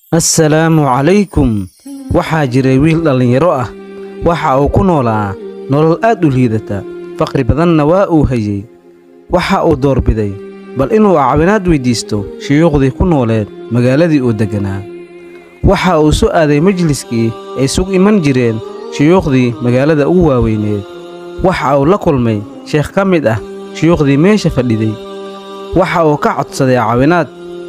assalaamu calaykum waxaa jiray wiil dhallinyaro ah waxa uu ku noolaa nolol aad u liidata faqri badanna waa uu hayey waxa uu doorbiday bal inuu caawinaad weyddiisto shuyuukhdii ku nooleed magaaladii uu degganaa waxa uu su aaday majliskii ay sug iman jireen shuyuukhdii magaalada ugu waaweyneed waxa uu la kulmay sheekh ka mid ah shuyuukhdii meesha fadhiday waxa uu ka codsaday caawinaad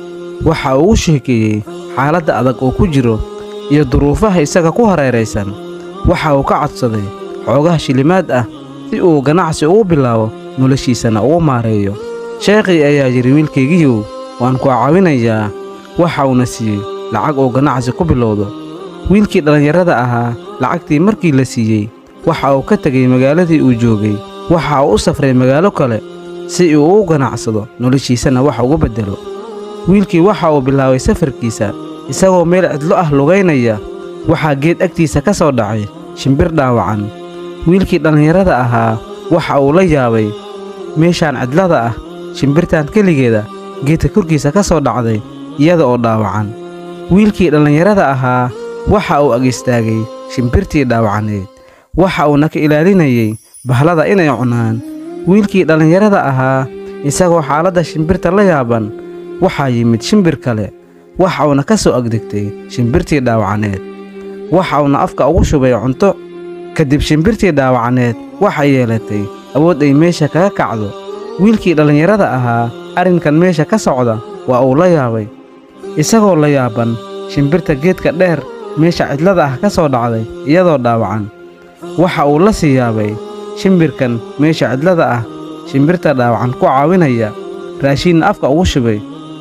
waxa uu u sheekeeyey xaaladda adag uu ku jiro iyo duruufaha isaga ku hareeraysan waxa uu ka codsaday xoogaha shilimaad ah si uu ganacsi ugu bilaabo noloshiisana ugu maareeyo sheekhii ayaa yidhi wiilkaygiiyow waan ku caawinayaa waxa uuna siiyey lacag uu ganacsi ku bilowdo wiilkii dhallinyarada ahaa lacagtii markii la siiyey waxa uu ka tegey magaaladii uu joogay waxa uu u safray magaalo kale si uu u ganacsado noloshiisana wax ugu beddelo wiilkii waxa uu bilaabay safarkiisa isagoo meel cidlo ah lugaynaya waxaa geed agtiisa ka soo dhacay shimbir dhaawacan wiilkii dhallinyarada ahaa waxa uu la yaabay meeshaan cidlada ah shimbirtan keligeeda geedka korkiisa ka soo dhacday iyada oo dhaawacan wiilkii dhallinyarada ahaa waxa uu ag istaagay shimbirtii dhaawacaneed waxa uuna ka ilaalinayey bahlada inay cunaan wiilkii dhallinyarada ahaa isagoo xaaladda shimbirta la yaaban waxaa yimid shimbir kale waxa uuna ka soo agdegtay shimbirtii dhaawacaneed waxa uuna afka ugu shubay cunto kadib shimbirtii dhaawacaneed waxay yeelatay awood ay meesha kaga kacdo wiilkii dhallinyarada ahaa arrinkan meesha ka socda waa uu la yaabay isagoo la yaaban shimbirta geedka dheer meesha cidlada ah ka soo dhacday iyadoo dhaawacan waxa uu la sii yaabay shimbirkan meesha cidlada ah shimbirta dhaawacan ku caawinaya raashiinna afka ugu shubay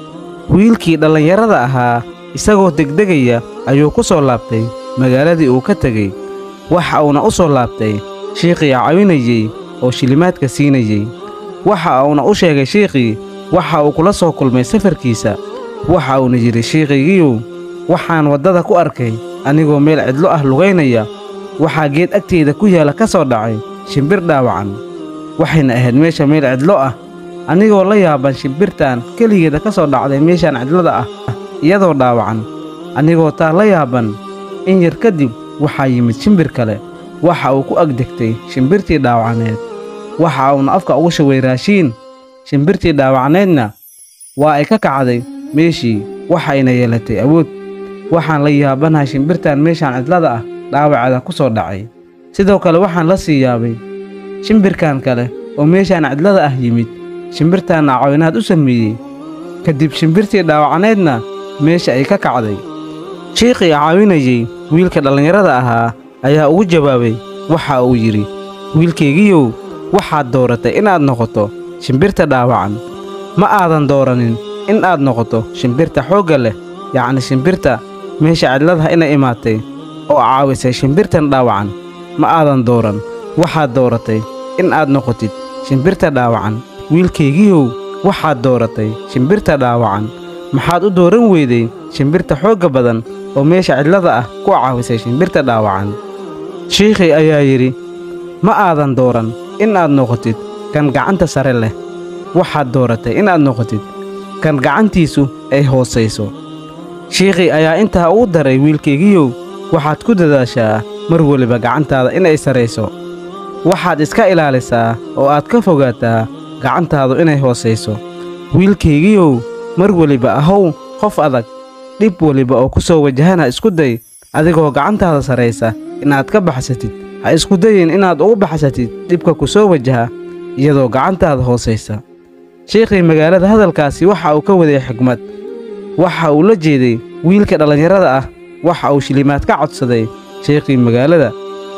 wiilkii dhallinyarada ahaa isagoo degdegaya ayuu ku soo laabtay magaaladii uu ka tegey waxa uuna u soo laabtay shiikhii caawinayey oo shilimaadka siinayey waxa uuna u sheegay shiikhii waxa uu kula soo kulmay safarkiisa waxa uuna yidhi shiikhigiiyow waxaan waddada ku arkay anigoo meel cidlo ah lugaynaya waxaa geed agteyda ku yaalla ka soo dhacay shimbir dhaawacan waxayna ahayd meesha meel cidlo ah anigoo la yaaban shimbirtan keligeeda ka soo dhacday meeshaan cidlada ah iyadoo dhaawacan anigoo taa la yaaban in yar kadib waxaa yimid shimbir kale waxa uu ku agdegtay shimbirtii dhaawacaneed waxa uuna afka ugu shubay raashiin shimbirtii dhaawacneedna waa ay ka kacday meeshii waxayna yeelatay awood waxaan la yaabanahay shimbirtan meeshaan cidlada ah dhaawaceeda ku soo dhacay sidoo kale waxaan la sii yaabay shimbirkan kale oo meeshaan cidlada ah yimid shimbirtaanna caawinaad u sameeyey kadib shimbirtii dhaawacaneedna meesha ay ka kacday shiikhii caawinayey wiilka dhallinyarada ahaa ayaa ugu jawaabay waxa uu yidhi wiilkaygiiyow waxaad dooratay inaad noqoto shimbirta dhaawacan ma aadan dooranin in aad noqoto shimbirta xoogga leh yacni shimbirta meesha cidladaha inay imaatay oo caawisay shimbirtan dhaawacan ma aadan dooran waxaad dooratay in aad noqotid shimbirta dhaawacan wiilkaygiiyow waxaad dooratay shimbirta dhaawacan maxaad u dooran weyday shimbirta xoogga badan oo meesha cidlada ah ku caawisay shimbirta dhaawacan shiikhii ayaa yidhi ma aadan dooran in aad noqotid kan gacanta sare leh waxaad dooratay inaad noqotid kan gacantiisu ay hoosayso shiikhii ayaa intaa ugu daray wiilkaygiiyow waxaad ku dadaashaa mar weliba gacantaada inay sarayso waxaad iska ilaalisaa oo aad ka fogaataa gacantaadu inay hoosayso wiilkaygiiyow mar weliba ahow qof adag dhib weliba oo ku soo wajahana isku day adigoo gacantaada saraysa inaad ka baxsatid ha isku dayin inaad ugu baxsatid dhibka ku soo wajaha iyadoo gacantaada hoosaysa shiikhii magaalada hadalkaasi waxa uu ka waday xigmad waxa uu la jeeday wiilka dhallinyarada ah waxa uu shilimaad ka codsaday sheikhii magaalada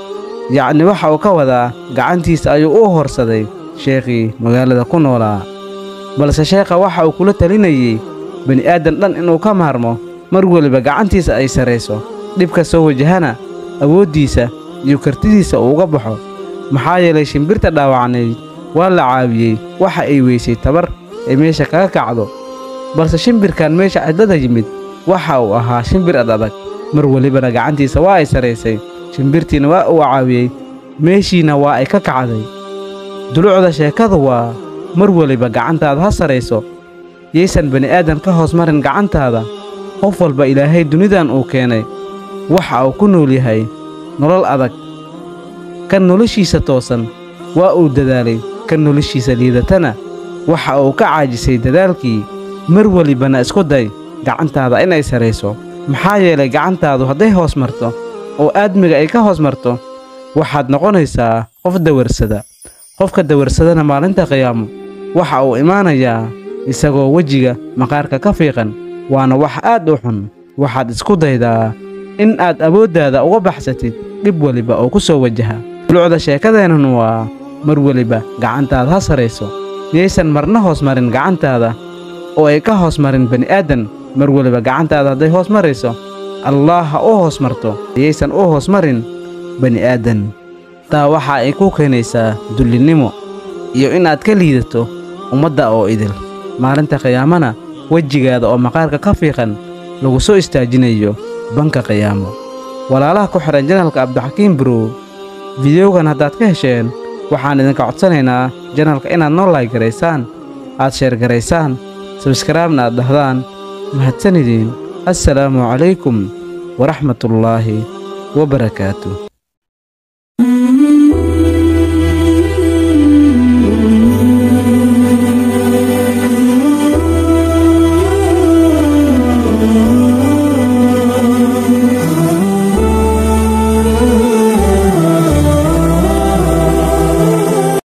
yacni waxa uu ka wadaa gacantiisa ayuu u horsaday sheekhii magaalada ku noolaa balse sheekha waxa uu kula talinayey bini'aadan dhan inuu ka maarmo mar weliba gacantiisa ay sarayso dhibka soo wajahana awooddiisa iyo kartidiisa uu uga baxo maxaa yeelay shimbirta dhaawacnayd waa la caawiyey waxa ay weysay tabar ay meesha kaga kacdo balse shimbirkan meesha cidlada yimid waxa uu ahaa shimbir ad adag mar welibana gacantiisa waa ay saraysay shimbirtiina waa uu caawiyey meeshiina waa ay ka kacday dulucda sheekadu waa mar weliba gacantaada ha sarayso yaysan bini'aadan ka hoos marin gacantaada qof walba ilaahay dunidan uu keenay waxa uu ku nool yahay nolol adag kan noloshiisa toosan waa uu dadaalay kan noloshiisa liidatana waxa uu ka caajisay dadaalkii mar welibana isku day gacantaada inay sarayso maxaa yeelay gacantaadu hadday hoos marto oo aadmiga ay ka hoos marto waxaad noqonaysaa qof dawarsada qofka dawarsadana maalinta qiyaamo waxa uu imaanayaa isagoo wejiga maqaarka ka fiiqan waana wax aad u xun waxaad isku daydaa in aad awooddaada uga baxsatid dhib weliba oo ku soo wajaha lucda sheekadeennan waa mar weliba gacantaada ha sarayso miyaysan marna hoos marin gacantaada oo ay ka hoos marin bani'aadan mar weliba gacantaada hadday hoos marayso allaah ha u hoos marto miyaysan u hoos marin bani'aadan taa waxa ay ku keenaysaa dullinnimo iyo inaad ka liidato ummadda oo idil maalinta qiyaamana wejigaada oo maqaarka ka fiiqan lagu soo istaajinayo banka qiyaamo walaalaha ku xidhan janalka cabdixakiim burow fideogan haddaad ka hesheen waxaan idinka codsanaynaa janalka inaad noo laygaraysaan aad sheergaraysaan sabskaraabna aad dhahdaan mahadsanidin assalaamu calaykum waraxmatullaahi wabarakaatu